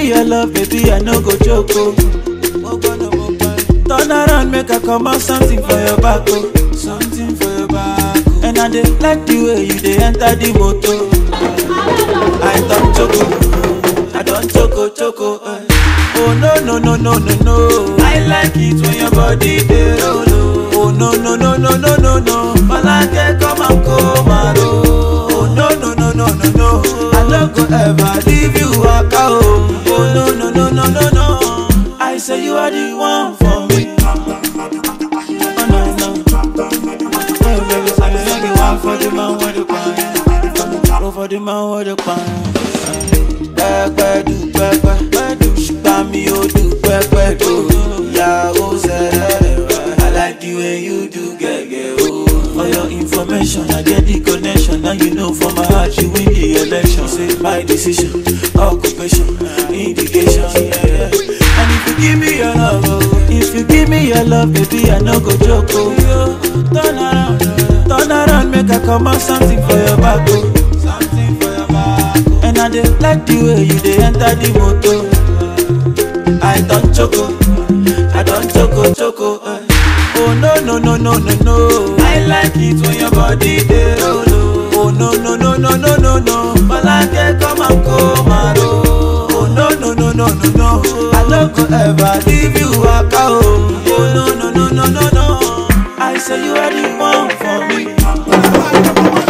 me your love, baby, I no go joke. Oh. Turn around, make I come out something for your back. Oh. Something for your back. Oh. And I dey like the way you dey enter the motor. I don't choco, I don't choco choco. Eh. Oh no no no no no no. I like it when your body dey roll. Oh Oh, no no no no no no no. Malake come and come and roll. Oh no no no no no no. I no go ever leave you waka oh. Oh no no no no no no. I say you are the one for me. Oh no no. Hey baby, say you are the one for the man with the pan. Go for the man with the pan. Pẹ́pẹ́ du pẹ́pẹ́ du ṣùgbọ́n mi ò du pẹ́pẹ́ do. Ìyàwó sẹ́rẹ̀ I like the way you do gẹ́gẹ́ o. For your information, I get the connection. Now you know for my heart, you win the election. Say my decision, occupation, indication. Yeah, yeah. And if you give me your love, oh, if you give me your love, baby, I no go joke. Oh, yo, turn around, turn around, make I come out something for your back. Oh. Something for your back. Oh. And I dey like the way you dey enter the motor. I don't choco, I don't choco choco. Eh. Oh no no no no no no. I like it when your body dey roll. Oh Oh, no no no no no no no. Malake come and come and roll. Oh no no no no no no. I no go ever leave you waka oh. Oh no no no no no no. I say you are the one for me.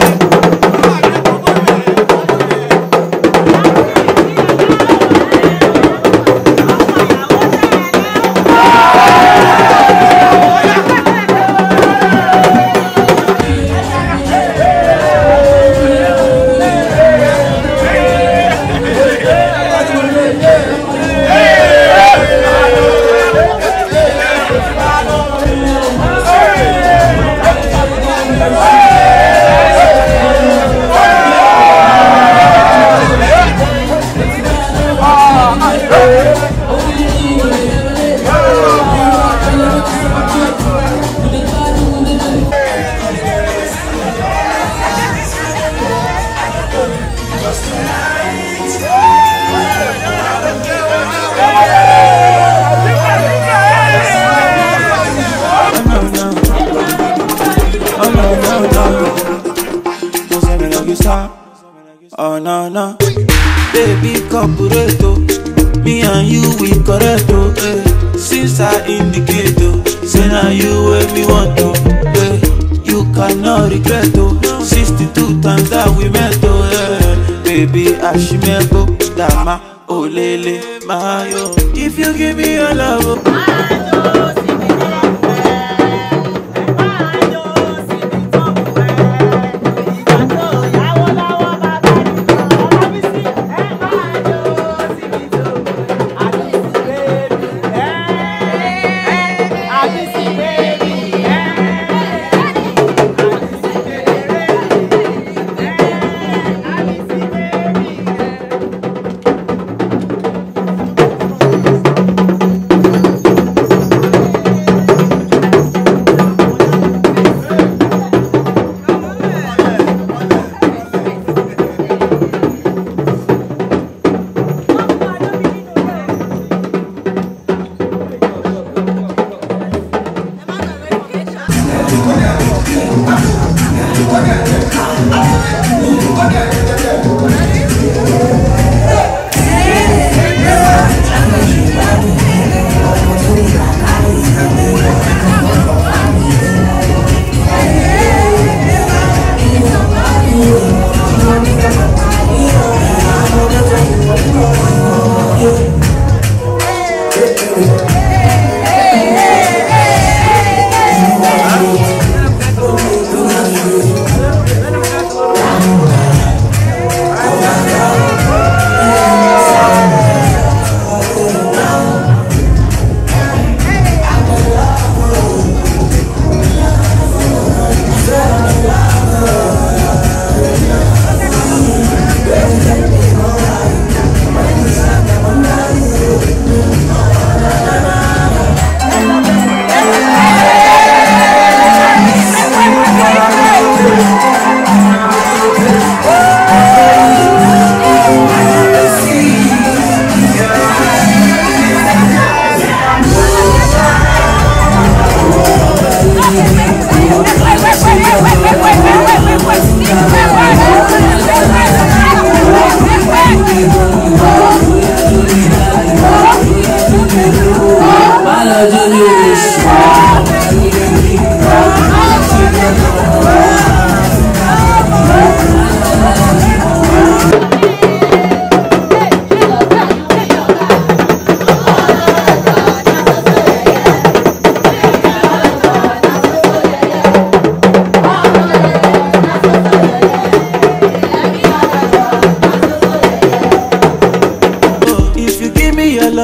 Oh no no. Oh no no no. Don't say me like you stop. Oh no no. Baby corporato. Me and you we correct oh. Eh. Since I indicate oh. Say now you where me want to. Eh. You cannot regret oh. 62 times that we met oh. Eh. Baby Ashimebo Dama. Oh lele mayo. If you give me your love oh.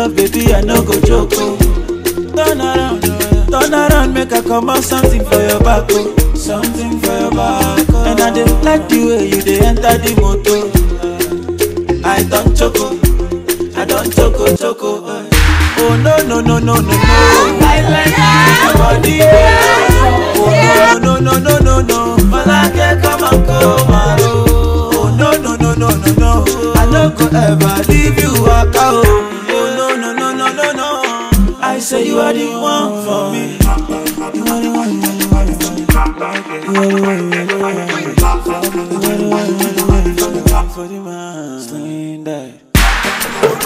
love, baby, I no go joke. Oh. Turn around, turn around, make I come out something for your back, oh. Something for your back, oh. And I dey like the way you dey enter the motor. I don't choco, I don't choco choco. eh. Oh no no no no no no. I like your body, oh no no no no no no. Malake come and come and oh no no no no no no. I no go ever leave you waka oh. Oh no no no no no no. I say you are the one for me. You are the one, you are the one, you are the one. You are the one, you are the one, you are the one. You are the one, you are the one, you are the one for the man. Sling that.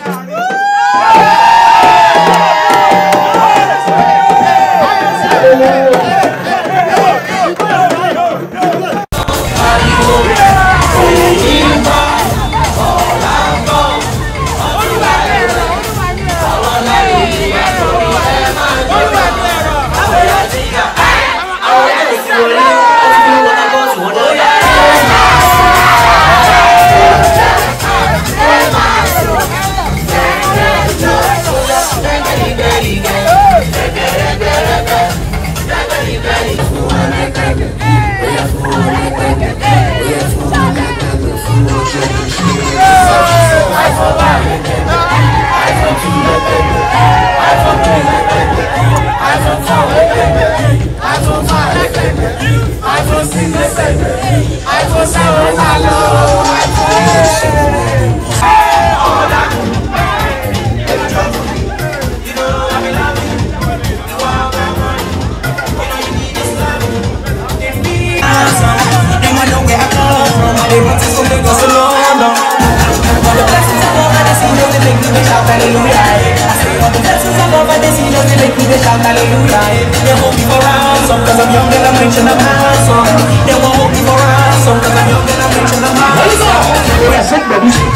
Them a know where I come from. They want to go Lagos to London. All the blessings of God they see, they make me shout hallelujah. I say all the blessings of God they see, they make me shout hallelujah. They hold me for ransom 'cause I'm young and I'm rich and I'm handsome. They won't hold me for ransom 'cause I'm young and I'm rich and I'm handsome.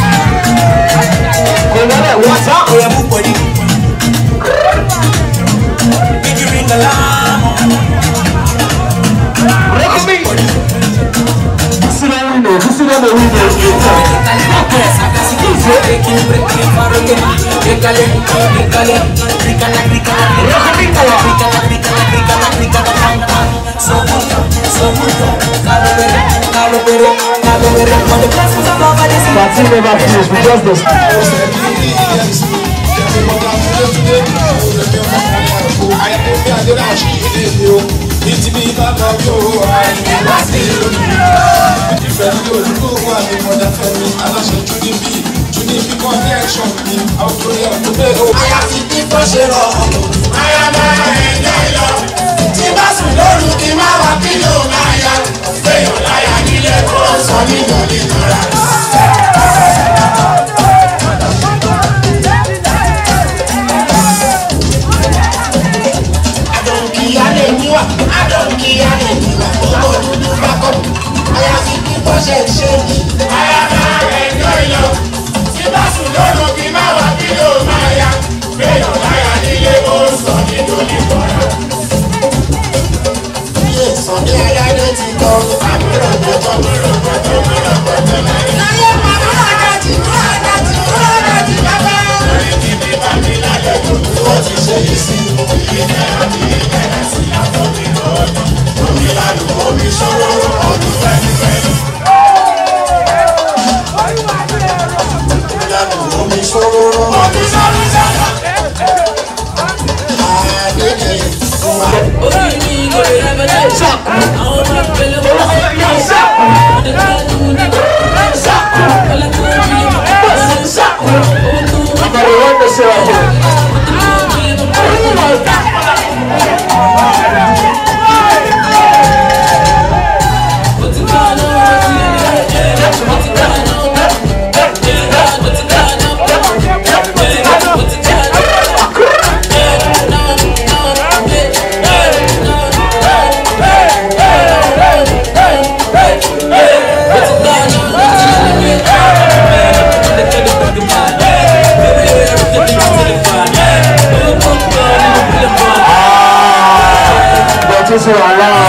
What's up? Oh, yeah, move body. Did you ring the alarm? Party never finish, we just the Aya ti bí kò ṣe rọ̀ aya máa ẹ̀jẹ̀ lọ. Tí bá sùn lóru kí má wá kí ló máa ya. Fẹ́yàn láyà nílé kó sọ nínú ìnira. Adọ̀nkìyá lè níwà, adọ̀nkìyá lè níwà. Owó dúdú bá kọ́. Aya ti bí kò ṣe ṣe ní. Aya máa ẹ̀jẹ̀ lọ. Tí bá sùn lóru kí má wá kí ló máa ya. Fẹ́yàn láyà nílé kó sọ nínú ìnira. Ilé ìsọ̀dé aládé ti tọ́. Àbúrò gbọ́dọ̀ múrò gbọ́dọ̀ múrò gbọ́dọ̀ láyé. Láyé màmú àdájì mú àdájì mú àdájì bàbá. Lórí kíbi bá mi lálejò, ó ti ṣe yìí sí. Ìfẹ́ àti ìbẹ̀rẹ̀ sí àtọ́ mi lọ́dún. Omi lálù omi ṣòro ọdún fẹ́ẹ́fẹ́ẹ́. Lálù omi ṣòro ọdún sára. Àgbẹ̀dẹ̀ ìfúnwa. Everybody want to say it. But it's all around.